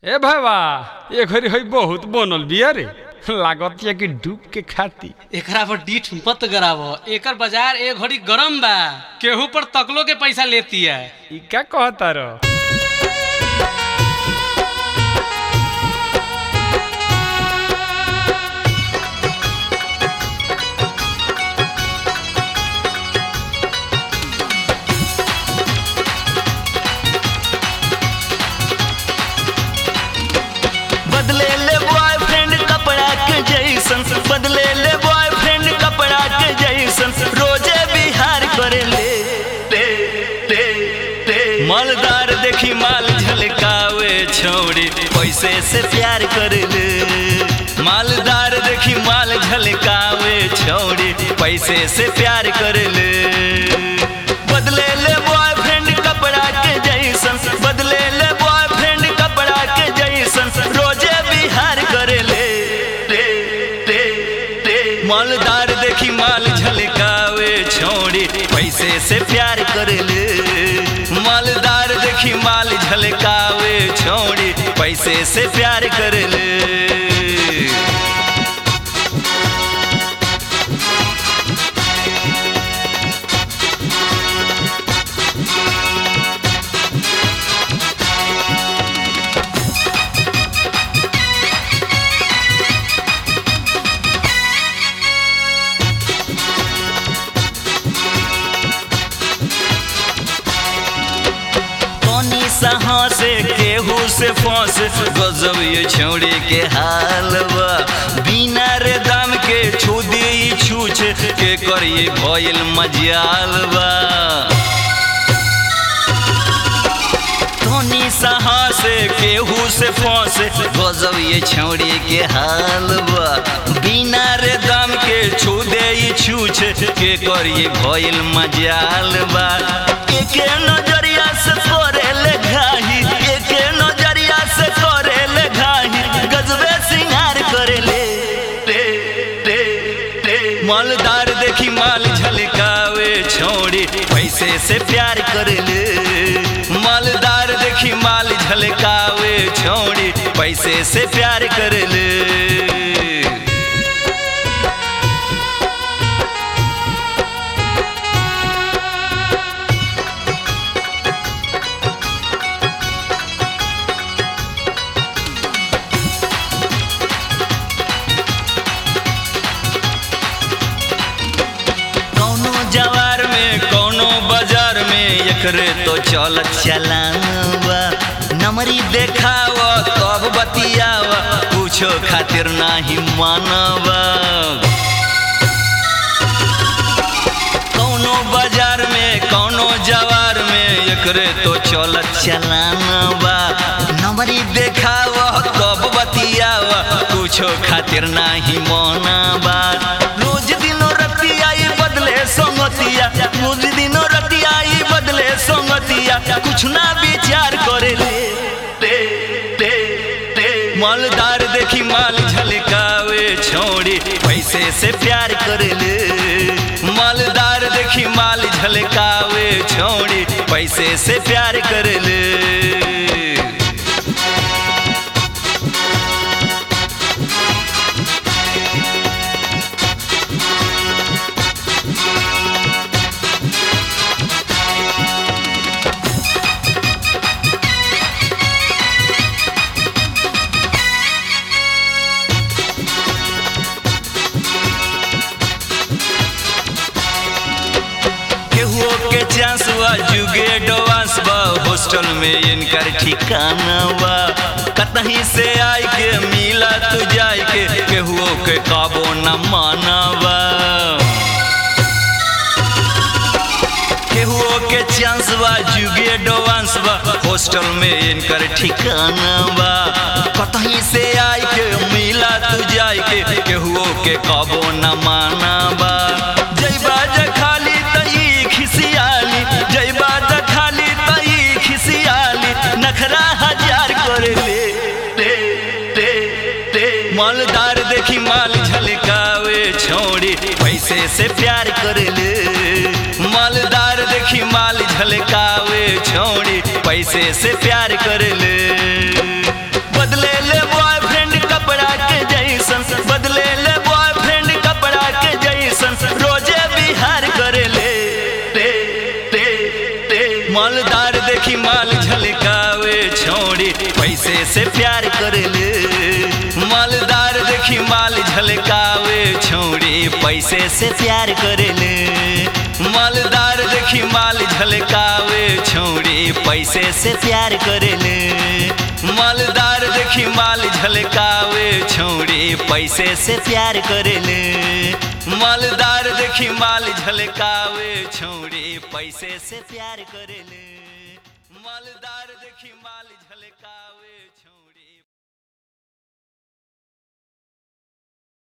ए भावा ए घड़ी हई बहुत बनल बिया रे लागत या कि डूब के खाती एकरा पर डीठ मत गराव एकर बाजार ए घड़ी गरम बा केहू पर तकलो के पैसा लेती है ई का कहता रो बदले ले बॉयफ्रेंड कपड़ा के जैसन बदले ले बॉयफ्रेंड कपड़ा के जैसन रोजे बिहार करे ले ले ले ले मालदार देखी माल झलकावे छोड़ी पैसे से प्यार करे ले मालदार देखी माल झलकावे छोड़ी पैसे से प्यार करे ले बदले ले बॉयफ्रेंड कपड़ा के जैसन बदले ले बॉयफ्रेंड कपड़ा के जैसन रोजे बिहार करे ले ले ले ले मालदार देखी माल झलकावे छोड़ी पैसे से प्यार करे ले मालदार देखी माल झलकावे छोड़ी पैसे से प्यार करे ले पानी सहा से केहू से फंस गजब ये छौड़ी के हाल बा बिना रे दाम के छू दी छूछ के करिए भइल मजाल बा धोनी सहा से केहू से फंस गजब ये छौड़ी के हाल बा बिना रे दाम के छू दे छूछ के करिए भइल मजाल बा एके नजरिया से करे ले घाही एके नजरिया से करे ले घाही गजबे सिंगार करे ले ले ले ले मालदार देखी माल झलकावे छोड़ी पैसे से प्यार करे ले मालदार देखी माल झलकावे छोड़ी पैसे से प्यार करे ले कौनो जवार में कौनो बाजार में एकरे तो चलत चलावा नमरी देखाव तब बतियाव कुछो खातिर नाही मानवा कौनो बाजार में कौनो जवार में एकरे तो चलत चलावा नमरी देखाव तब बतियाव कुछो खातिर नाही मानवा रोज दिनो रतिया ई बदले संगतिया रोज दिनो रतिया ई बदले संगतिया कुछ ना विचार करे ले ले ले ले मालदार देखी माल झलकावे छोड़ी पैसे से प्यार करे ले मालदार देखी माल झलकावे छोड़ी पैसे से प्यार करे ले केहुओ के चांस बा जुगे डोवांस बा हॉस्टल में इनकर ठिकाना बा कतहीं से आई के मिला तू जाई के केहुओ के काबो न मानवा केहुओ के चांस बा जुगे डोवांस बा हॉस्टल में इनकर ठिकाना बा कतहीं से आई के मिला तू जाई के केहुओ के काबो न मानवा जय बाजा खाली तई खिसियाली जय बाजा खाली तई खिसियाली नखरा हजार करे ले ले ले ले मालदार देखी माल झलकावे छोड़ी पैसे से प्यार करे ले मालदार देखी माल झलकावे छोड़ी पैसे से प्यार कर ले देखी माल झलकावे छोड़ी पैसे से प्यार करेले मालदार देखी माल झलकावे छोड़ी पैसे से प्यार करेले मालदार देखी माल झलकावे छोड़ी पैसे से प्यार करेले मालदार देखी माल झलकावे छोड़ी पैसे से प्यार करेले मालदार देखी माल झलकावे छोड़ी पैसे से प्यार करेले मालदार देखी माल